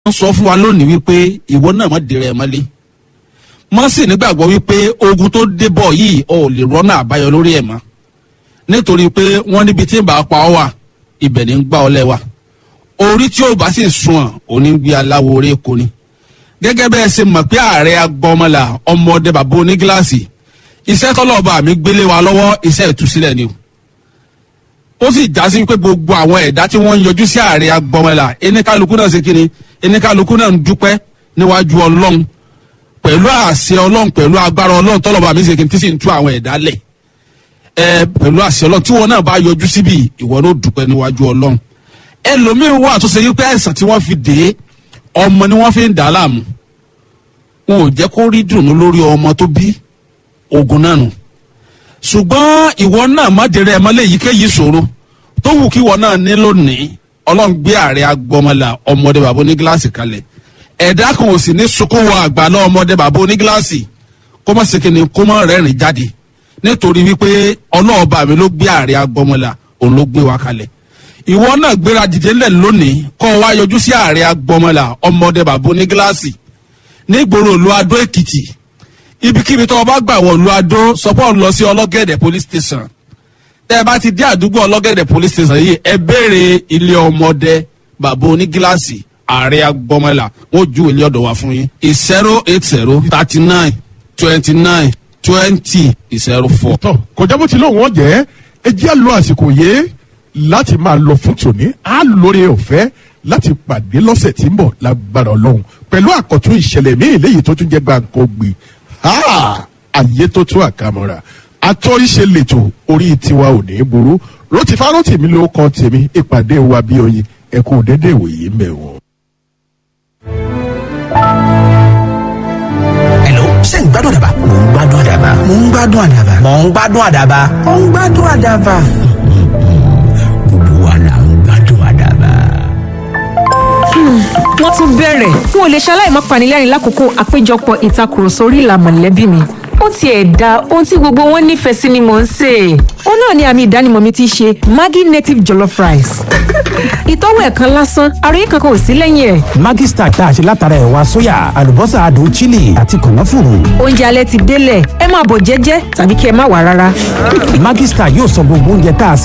wọ́n sọ fún wa lónìí wípé ìwọ náà má dèrè ẹ̀ mọ́lé mọ́ sì nígbàgbọ́ wípé ogun tó dé bọ̀ yìí ò lè rọ́nà àbáyọ lórí ẹ̀ mọ́ nítorí pé wọ́n níbi tí ń bá pa ọ́ wà ibẹ̀ ní ń gbá ọ lẹ́wà orí tí ó bá sì sùn ọ̀ òní ń gbé aláwo orí èkó ni gẹ́gẹ́ bẹ́ẹ̀ ṣe mọ̀ pé ààrẹ agbọ́mọlà ọmọdé bàbá onígíláàsì iṣẹ́ tọ́lọ́ọ̀bà mi gbélé wa lọ́wọ́ iṣẹ́ ìtúsílẹ̀ ni o ó sì já sí pé gbogbo àwọn ẹ̀dá tí wọ́n ń yọjú sí ààrẹ agbọ́mọlà eníkálukú náà ṣe kíni eníkálukú náà ń dúpẹ́ níwájú ọlọ́run pẹ̀lú àṣẹ ọlọ́run pẹ̀lú agbára ọlọ́run tọ́lọ́ọ̀bà mi ṣe kíni tí sì ń tú àwọn ẹ̀dá lẹ̀ ẹ pẹ̀lú àṣẹ ọlọ́run tí wọn náà bá yọjú síbi ìwọ náà dúpẹ́ níwájú ọlọ́run ẹlòmíín wà tó ṣe yí pé àìsàn tí wọ́n fi dé ọmọ ni wọ́n fi ń dà á láàmú wọn ò jẹ́ kó rí dùnú lórí ọmọ tó bí ogun náà nù ṣùgbọ́n ìwọ náà má dèrè ẹ̀mọ́ lè yíkéyìí ṣòro tó wù kí ìwọ náà ní lónìí ọlọ́run gbé ààrẹ agbọmọlà ọmọdé bàbá onígíláàsì kalẹ̀ ẹ̀dá kan ò sì ní sunkún wọ àgbàlá ọmọdé bàbá onígíláàsì kó má sekene kó má rẹ́rìn jáde nítorí wípé ọlọ́ọ̀bà mi ló gbé ààrẹ agbọmọlà òun ló gbé wa kalẹ̀ ìwọ náà gbéra dìde ńlẹ̀ lónìí kọ́ ọ wá yọjú sí ààrẹ agbọmọlà ọmọdé bàbá onígíláàsì nígboro ìlú adó èkìtì ibikíbi tó o bá gbà wọ̀ ìlú adó sọpọ́ lọ sí ọlọ́gẹ̀dẹ̀ police station tẹ́ ẹ bá ti dé àdúgbò ọlọ́gẹ̀dẹ̀ police station yìí ẹ béèrè ilé ọmọdé bàbá onígíláàsì ààrẹ agbọmọlà wọn ju ilé ọ̀dọ̀ wa fún yín zero eight zero thirty nine twenty nine twenty zero four. tọ kọjá bó ti lóun wọn jẹ ẹ jẹ́ àlọ́ àsìkò yé láti máa lọ fún tòní á lóore ọ̀fẹ́ láti pàdé lọ́sẹ̀ tí ń bọ̀ lágbára ọlọ́run pẹ̀lú àkọ́tún ìṣẹ̀lẹ̀ míì léyìí tó tún jẹ́ gbàǹkó gbé àyè tó tún àkàmọ́ra atọ́ríṣe lètò orí tiwa ò ní burú rotí fárọ́tì mi ló kọ́ tèmi ìpàdé wa bí oyin ẹ kú dédé ìwòye mẹ́wọ̀n. Hello, ṣé ń gbádùn àdàbà? Mò ń gbádùn àdàbà. Mò ń gbádùn àdàbà. Mò ń gbádùn àdàbà. Mò ń gbádùn àdàbà. Gbogbo wa là ń gbádùn àdàbà. wọ́n tún bẹ̀rẹ̀ n ò lè ṣaláì má panilẹ́rìn lákòókò àpéjọpọ̀ ìtakùrọ̀sọ orí ìlà mọ̀lẹ́bí mi ó tiẹ̀ da ohun tí gbogbo wọn nífẹ̀ẹ́ sí ni mò ń sè é ó náà ni àmì ìdánimọ̀ mi ti ṣe maggi native jollof rice ìtọ́wò ẹ̀kan lásán àròyé kankan ò sí lẹ́yìn ẹ̀ Maggi Star tá a ṣe látara ẹ̀wà sóyà àlùbọ́sà adùn chili àti kànáfùrù. oúnjẹ alẹ́ ti délẹ̀ ẹ máa bọ̀ jẹ́jẹ́ tàbí kí ẹ má wà rárá. Maggi Star yóò sọ gbogbo oúnjẹ tá a